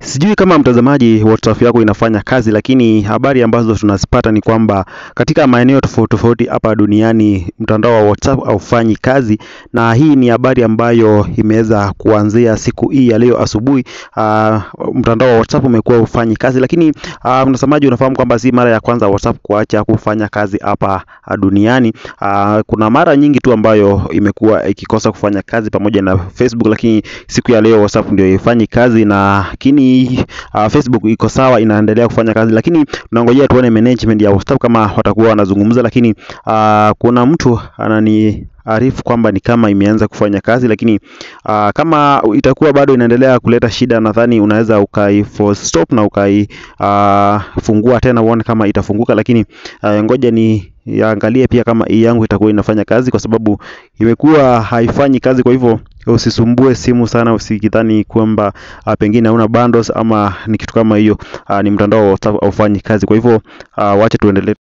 Sijui kama mtazamaji WhatsApp yako inafanya kazi, lakini habari ambazo tunazipata ni kwamba katika maeneo tofauti tofauti hapa duniani mtandao wa WhatsApp haufanyi kazi, na hii ni habari ambayo imeweza kuanzia siku hii ya leo asubuhi. Uh, mtandao wa WhatsApp umekuwa ufanyi kazi, lakini uh, mtazamaji, unafahamu kwamba si mara ya kwanza WhatsApp kuacha kufanya kazi hapa duniani. Uh, kuna mara nyingi tu ambayo imekuwa ikikosa kufanya kazi pamoja na Facebook, lakini siku ya leo WhatsApp ndio ifanyi kazi na lakini uh, Facebook iko sawa, inaendelea kufanya kazi, lakini tunangojea tuone management ya WhatsApp kama watakuwa wanazungumza, lakini uh, kuna mtu anani arifu kwamba ni kama imeanza kufanya kazi, lakini uh, kama itakuwa bado inaendelea kuleta shida, nadhani unaweza ukai force stop na ukaifungua uh, tena uone kama itafunguka, lakini uh, ngoja ni yaangalie pia kama hii yangu itakuwa inafanya kazi, kwa sababu imekuwa haifanyi kazi. Kwa hivyo usisumbue simu sana, usikidhani kwamba uh, pengine hauna bundles ama ni kitu kama hiyo. Uh, ni mtandao wa WhatsApp haufanyi kazi. Kwa hivyo uh, wacha tuendelee